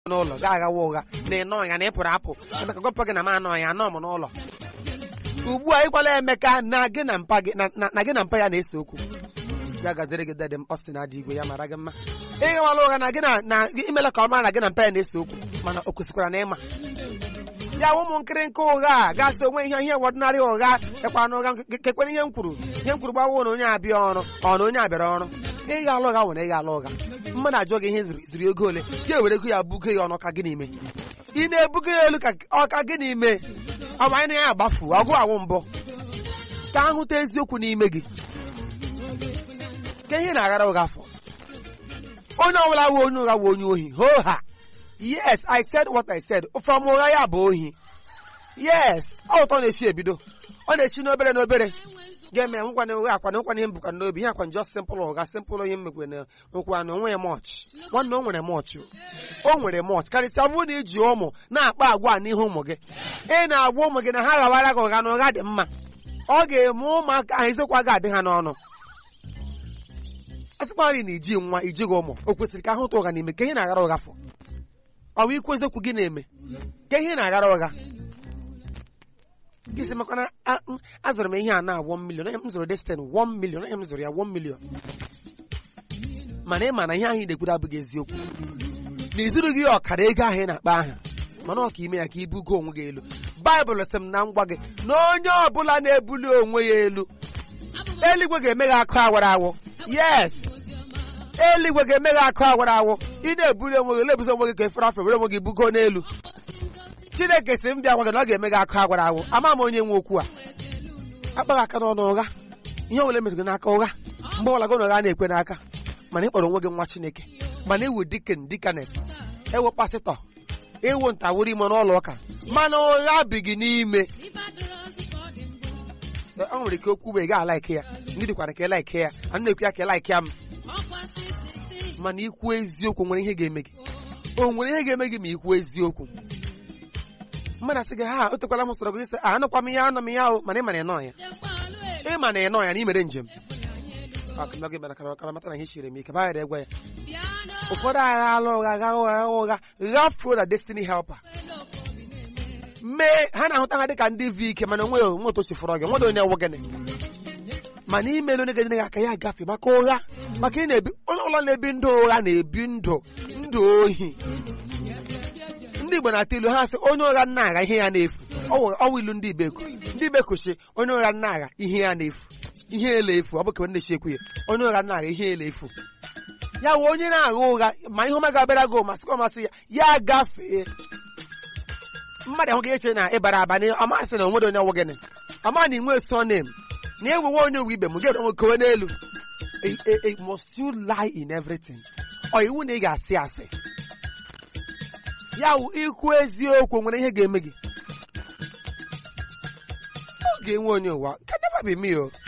n'ụlọ ga aghawa ụgha na ịnọ ya na ị pụrụ apụ emeka gwapụ gị na m anọ ya anọ m n'ụlọ ugbu a ịgwala emeka na gị na mpa gị na- na na gị na mpa ya na-ese okwu ya gaziri gị dede m ọ sị na adị igwe ya mara gị mma ịghawala ụgha na gị na na imela ka ọ mara na gị na mpa ya na-ese okwu mana o kwesịkwara na ịma ya ụmụ nkịrịnka ụgha a gasị onwe ihe ihe ọdịnarị ụgha ekwana na ụgha nke- kekwere ihe m kwuru ihe m kwuru gbawo na onye abịa ọrụ ọ na onye abịara ọrụ ịgha ala ụgha nwere ịgha ala ụgha mmadụ ajụọ gị ihe ziri ziri ego ole ga ewere ego ya bugo ya ọnụ ka gị n'ime ị na-ebugo ya elu ka ọka gị n'ime ọ bụ anyị na ya agbafu ọgụ awụ mbụ ka ahụta eziokwu n'ime gị ka ihe na-aghara ụgha afọ onye ọbụla wụ onye ụgha wụ onye ohi hoo ha yes i said what i said from ụgha ya bụ ohi yes ọ ụtọ na-echi ebido ọ na-echi n'obere n'obere ga-eme ya nkwana ụgha akwana nkwana ihe mbụkwa n'obi ihe akwa just simple ụgha simple ihe mmekwe na nkwa na onwe ya mọch nwanne o nwere mọch o nwere mọch karịsịa ọ bụrụ na iji ụmụ na-akpa agwa a n'ihu ụmụ gị ị na-agwa ụmụ gị na ha ghawara gị ụgha na ụgha dị mma ọ ga-eme ụmụaka ahụ eziokwu a ga-adị ha n'ọnụ a sịkwarị na iji nwa ijighị ụmụ o kwesịrị ka ahụta ụgha n'ime ka ihe na-aghara ụgha fọ ọ bụ ikwu eziokwu gị na-eme ka ihe na-aghara ụgha gị sị makwana a- m- azụrụ m ihe a na 1 million onye m zụrụ destin 1 million onye m zụrụ ya 1 million mana ị ma na ihe ahụ ị na-ekwuru abụghị eziokwu na izuru gị ọkara ego ahụ ị na-akpa aha mana ọ ka ime ya ka ibugo onwe gị elu baịbụl sị m na ngwa gị na onye ọbụla na-ebuli onwe ya elu eluigwe ga-eme gị akụ awara awụ yes eluigwe ga-eme gị akụ awara awụ ị na-ebuli onwe gị lebuzi onwe gị ka efere afọ were onwe gị bugo n'elu chineke si m bịa gwa gị na ọ ga-eme gị akụ agwara awụ ama m onye nwe okwu a akpaghị aka n'ọnụ ụgha ihe ọbụla emetụrụ gị n'aka ụgha mgbe ọbụla gị na ụgha na-ekwe n'aka mana ị kpọrọ onwe gị nwa chineke mana iwu dikin dikanes ewu pasịtọ iwu ntawụrụ ime n'ụlọ ụka mana ụgha bi gị n'ime ọ nwere ike okwu mgbe ị ga alaike ya ndị dịkwara ka ịlaike ya a na-ekwu ya ka ịlaike ya m mana ikwu eziokwu nwere ihe ga-eme gị o nwere ihe ga-eme gị ma ikwu eziokwu mmadụ asị gị ha o tekwala m sọrọ gị sị a anụkwa m ihe anọ m ya o mana ị ma na ịnọ ya ị ma na ịnọ ya na ị mere njem akụnọ gị bara kara kara mata na ihe chiri m ike baghara egwa ya ụfọdụ agha ala ụgha agha ụgha agha ụgha ghafuo na destiny helper mee ha na-ahụta ha dịka ndị vi ike mana onwe onwe otu chifụrọ gị nwere onye wụ gịnị mana imelu onye ga-enyere gị aka ya agafe maka ụgha maka ị na-ebi onye ọbụla na-ebi ndụ ụgha na-ebi ndụ ndụ ohi ndị Igbo na-ata ilu ha sị onye ụgha nna agha ihe ya na-efu ọwụ ilu ndị Ibeko ndị Ibeko si onye ụgha nna agha ihe ya na-efu ihe ele efu ọ bụ ka ndị ekwu ya onye ụgha nna agha ihe ele efu ya wụ onye na-agha ụgha ma ihe ọma ga-abịara gị masịkwa masị ya ya gafee mmadụ ahụ ga-eche na ịbara aba na ọmasị na onwere onye ọwụ gịnị ọma na inwe sonem na ewewe onye uwe ibe m ga nwe kowe n'elu E- e- e- must you lie in everything ọ iwu na ị ga-asị asị ya wụ ikwu eziokwu nwere ihe ga-eme gị ọ ga-enwe onye ụwa ka never be me o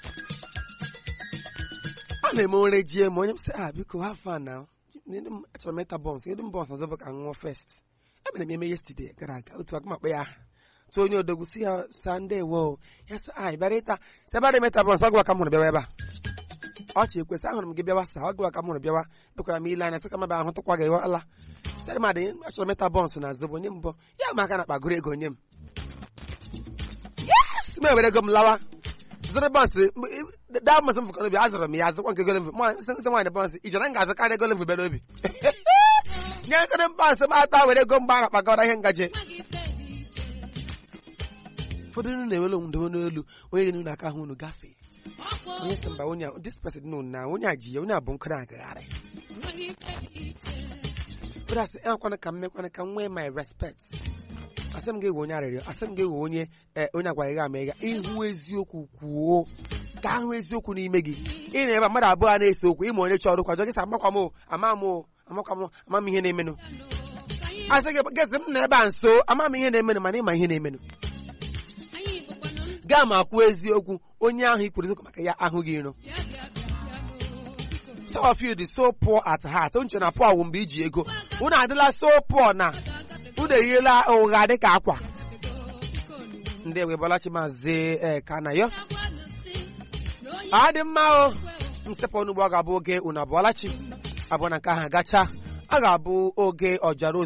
a na-eme nre jie ma onye m sị ah biko ha fan na achọrọ m ịta bọns kedu m bọns ọzọ bụ ka m ṅụọ fest emere m eme yesterday gara aga otu aka m akpa ya aha tụ onye odogwu si ya sande wo ya sị ah ị bịara ịta sebara emeta bọns ọ gwa ka m hụrụ bịawa ebe a ọchị ekwesị ahụrụ m gị bịawa sa ọ gwa ka m hụrụ bịawa ekwara m ile anya sị ka m bịa ahụ tụkwa gị ala sịrị madị achọrọ m ịta bọns na zobo nye m bọ ya ma aka na akpagoro ego nye m yes m ewere ego m lawa zụrụ bọns daa bọns m fụkọ n'obi azụrụ m ya azụkwa nke golemvu nsị nwaanyị bọns ijere m ga-azụkarị golemvu bịa n'obi nye ekere bọns m ata were ego mgba na kpagara ihe ngaji ụfọdụ unu na-ewere onwe n'elu onye ga na aka ahụ unu gafee onye sị mba onye a- this person no na onye a ji ya onye a bụ nkụ na-agagharị ụfọdụ asị ekwana ka m mekwana ka m nwee my respect asị m ga-ewe onye arịrịọ asị m ga-ewe onye eh, onye agwaghị gị ama ịga ịhụ eziokwu kwuo ka ahụ eziokwu n'ime gị ị na ebe mmadụ abụọ a na-ese okwu ịma onye chọrọ kwajọ gị sị amakwa m o ama m o amakwa m o, ama m ihe na-emenụ asị gị gịsị m na ebe a nso ama m ihe na-emenụ mana ịma ihe na-emenụ gaa ma kwuo eziokwu onye ahụ i kwuru eziokwu maka ya ahụghị iro some of you dị so poor at heart onche na poor wụ mgbe iji ego unu adịla so poor na unu eyiela ụgha dịka akwa ndị ewebọlachi maazị ee kanayo ọ dị mma o mstepụ onugbo ọ ga-abụ oge unu abụọlachi abụọ na nke ahụ gacha a ga-abụ oge ọjara